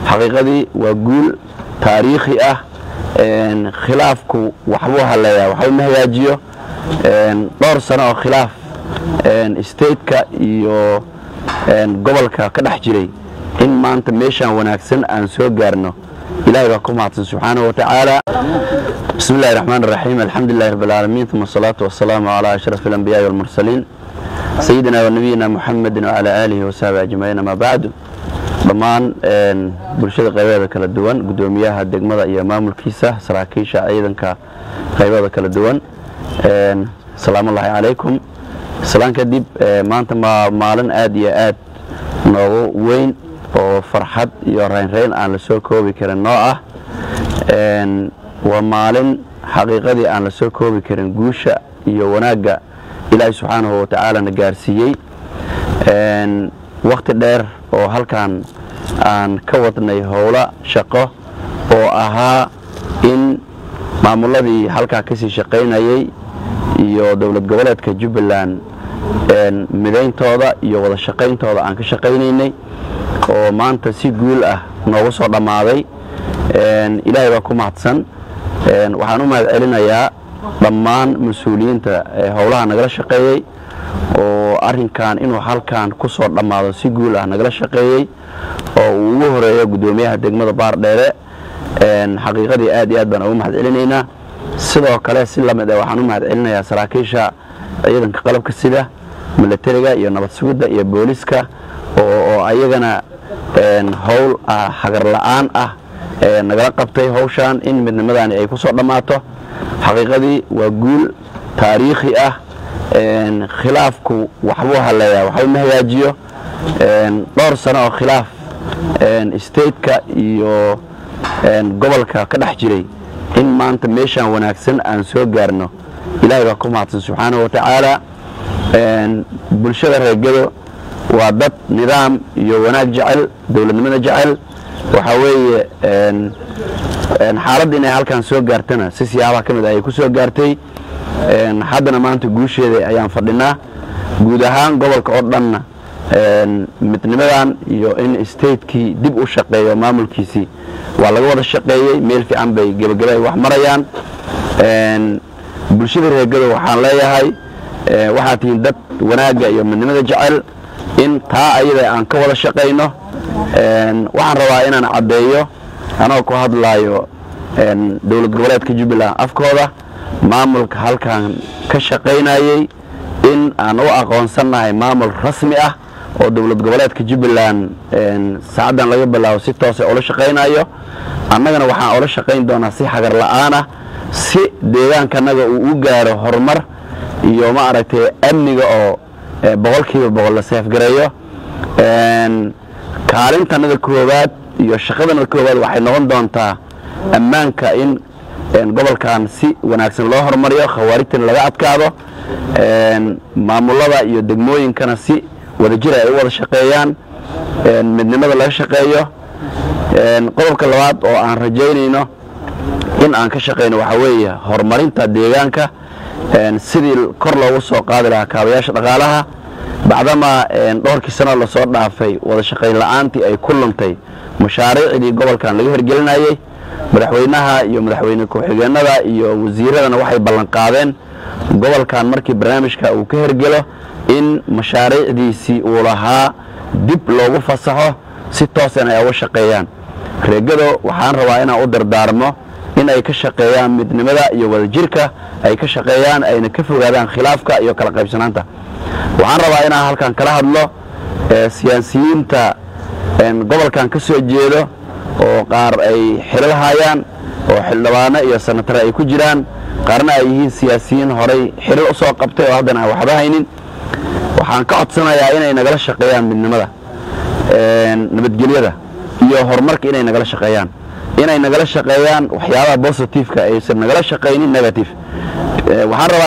xaqiiqadii waa guul taariikhi ah khilaafku waxbuu haleeyaa waxba ma hagaajiyo dhowr sano oo khilaaf stateka iyo gobolka ka dhex jiray in maanta meeshaan wanaagsan aan soo gaarno ilahay baa ku mahadsan subxaanahu wa tacaala bismi illahi raxmaan raxiim alxamdulilahi rabb alcaalamiin uma asalaatu wasalaamu calaa ashraf alambiyaai walmursaliin sayidina wa nabiyina muxamedin wacalaa aalihi wasaxbi ajmaciin amaa bacdu dhammaan bulshada qaybeeda kala duwan guddoomiyaha degmada iyo maamulkiisa saraakiisha ciidanka qaybeeda kala duwan salaamullaahi calaykum islaan kadib maanta ma maalin aad iyo aad noogu weyn oo farxad iyo raynrayn aan la soo koobi karin noo ah waa maalin xaqiiqadii aan la soo koobi karin guusha iyo wanaagga ilaahay subxaanahu watacaala na gaarsiiyey wakhti dheer oo halkan aan ka wadnay howlo shaqo oo ahaa in maamuladii halkaa kasii shaqaynayay iyo dowlad goboleedka jubbaland midayntooda iyo wada shaqayntooda aan ka shaqaynaynay oo maanta si guul ah noogu soo dhammaaday ilaahay baa ku mahadsan waxaan u mahad celinayaa dhammaan mas-uuliyiinta howlaha nagala shaqeeyey oo arrinkan inuu halkan ku soo dhammaado si guul ah nagala shaqeeyey oo uu ugu horeeyo guddoomiyaha degmada baardheere xaqiiqadii aad iyo aad baan ugu mahad celinaynaa sidoo kale si lamid ah waxaan u mahad celinayaa saraakiisha ciidanka qalabka sida milatariga iyo nabad sugidda iyo booliska oo ayagana howl hagar la'aan ah nagala qabtay howshaan in midnimadani ay ku soo dhammaato xaqiiqadii waa guul taariikhi ah khilaafku waxbuu haleeyaa waxba ma hagaajiyo dhowr sano oo khilaaf stateka iyo gobolka ka dhex jiray in maanta meeshaan wanaagsan aan soo gaarno ilaahay baa ku mahadsan subxaanahu wa tacaala bulshada reegado waa dad nidaam iyo wanaag jecel dowladnimada jecel waxaa weeye xaaladda inay halkan soo gaartana si siyaabaha ka mid ah ay ku soo gaartay haddana maanta guusheeda ayaan fadhinaa guud ahaan gobolka oo dhanna midnimadan iyo in statekii dib u shaqeeyo maamulkiisii waa laga wada shaqeeyey meel fiican bay gebageba ay wax marayaan bulshada reegado waxaan leeyahay waxaad tihiin dad wanaagga iyo midnimada jecel in taa ayada aan ka wada shaqayno waxaan rabaa inaan caddeeyo anoo ku hadlaayo dowlad goboleedka jubbaland afkooda maamulka halkan ka shaqaynayey in aan u aqoonsannahay maamul rasmi ah oo dowlad goboleedka jubbaland saacaddan laga bilaabo si toosa ula shaqaynayo annagana waxaan ula shaqayn doonaa si xagar la'aanah si deegaankanaga uu u gaaro horumar iyo ma aragtay amniga oo boqolkiiba boqol la seefgareeyo kaalintanada koowaad iyo shaqadanada koowaad waxay noqon doontaa ammaanka in gobolkan si wanaagsan loo horumariyo khawaarijtana laga adkaado maamulada iyo degmooyinkana si wadajir ay u wada shaqeeyaan midnimada laga shaqeeyo qodobka labaad oo aan rajaynayno in aan ka shaqayno waxaa weeye horumarinta deegaanka sidii kor loogu soo qaadi lahaa kaabayaasha dhaqaalaha bacdamaa dhowrkii sanoo lasoo dhaafay wada shaqayn la'aantii ay ku luntay mashaariicdii gobolkan laga hirgelinayey madaxweynaha iyo madaxweyne ku-xigeenada iyo wasiiradana waxay ballanqaadeen gobolkan markii barnaamijka uu ka hirgelo in mashaariicdiisii uu lahaa dib loogu fasaxo si toosan ay uga shaqeeyaan reegado waxaan rabaa inaan u dardaarmo in ay ka shaqeeyaan midnimada iyo wadajirka ay ka shaqeeyaan ayna ka fogaadaan khilaafka iyo kala qaybsanaanta waxaan rabaa inaan halkan kala hadlo siyaasiyiinta gobolkan ka soo jeedo oo qaar ay xilal hayaan oo xildhibaano iyo sanatare ay ku jiraan qaarna ay yihiin siyaasiyiin horay xilal u soo qabtay oo haddana aan waxba haynin waxaan ka codsanayaa inay nagala shaqeeyaan midnimada nabadgelyada iyo horumarka inay nagala shaqeeyaan inay nagala shaqeeyaan waxyaabaha bositifeka aysan nagala shaqaynin negative waxaan rabaa